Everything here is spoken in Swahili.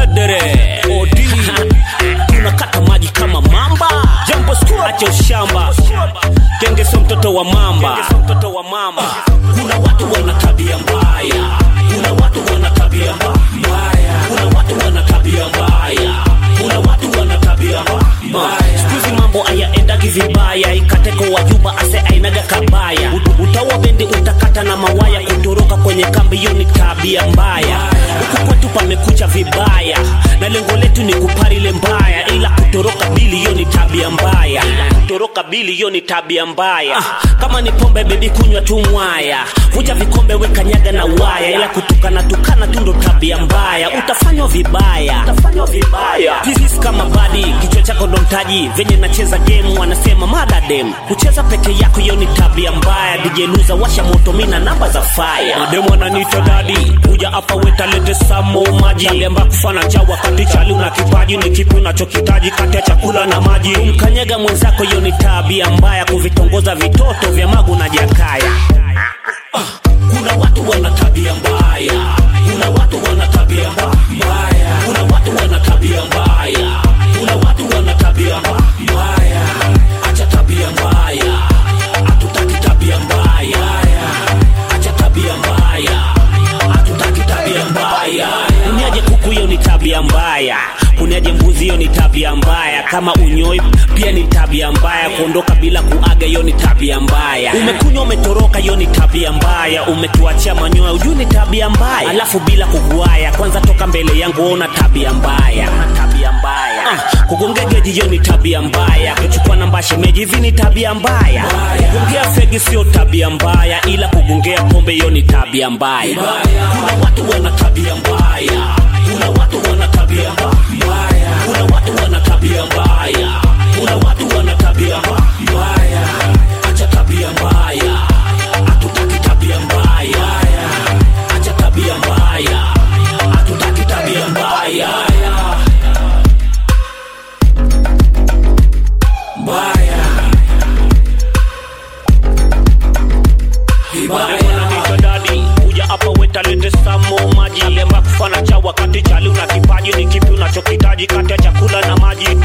Shadere Odi Tunakata maji kama mamba Jambo school acha ushamba Genge sio mtoto wa mamba Kuna watu wana tabia mbaya Kuna watu wana tabia mbaya Kuna watu wana tabia mbaya Kuna watu wana tabia mbaya Sikuizi mambo hayaendagi vibaya Ikateko wajuba ase ainaga kabaya Ut- Utaua bendi utakata na mawaya Kutoroka kwenye kambi hiyo ni tabia mbaya Huku kwetu pamekucha vibaya Na lengo letu ni kuparile mbaya Ila kutoroka bili hiyo ni tabia mbaya Kutoroka bili hiyo ni tabia mbaya Kama ni pombe bebi kunywa tu mwaya Vuja vikombe weka nyaga na waya Ila kutukana tukana tu ndo tabia mbaya Utafanywa vibaya Utafanywa vibaya Pieces kama badi Kichwa chako ndo mtaji Venye nacheza game wanasema mada dem Kucheza peke yako hiyo ni tabia mbaya DJ Luza washa moto mina namba za fire Mademu ananiita dadi Kuja hapa wetalete samo maji Aliamba kufana cha wakati chali una kipaji Ni kipi unachokitaji kati ya chakula na maji Kumkanyega mwenzako hiyo ni tabia mbaya Kuvitongoza vitoto vya magu na jakaya kuna watu wana tabia mbaya kuna watu wana tabia mbaya kuna watu wana tabia mbaya kuna watu wana tabia mbaya acha tabia mbaya hatutaki tabia mbaya acha tabia mbaya hatutaki tabia mbaya kuniaje kuku hiyo ni tabia mbaya kuniaje mbuzi hiyo ni tabia mbaya kama unyoi pia ni tabia mbaya kuondoka bila kuaga hiyo ni tabia mbaya umekunywa umetoroka hiyo ni tabia mbaya umetuachia manyoya ujui ni tabia mbaya alafu bila kuguaya kwanza toka mbele yangu ona tabia mbaya tabia mbaya uh, kugongegeji hiyo ni tabia mbaya kuchukua namba shemeji hivi ni tabia mbaya kugongea fegi sio tabia mbaya ila kugongea pombe hiyo ni tabia mbaya kuna watu wana tabia mbaya kuna watu wana tabia mbaya kuna watu wana tabia mbaya kuna watu wana tabia mbaya acha tabia mbaya hatutaki tabia mbaya acha tabia mbaya hatutaki tabia mbaya mbaya vibaya dadi kuja hapa wetalete samo maji lemba kufana cha wakati chali una kipaji ni kipi unachokitaji kati ya chakula na maji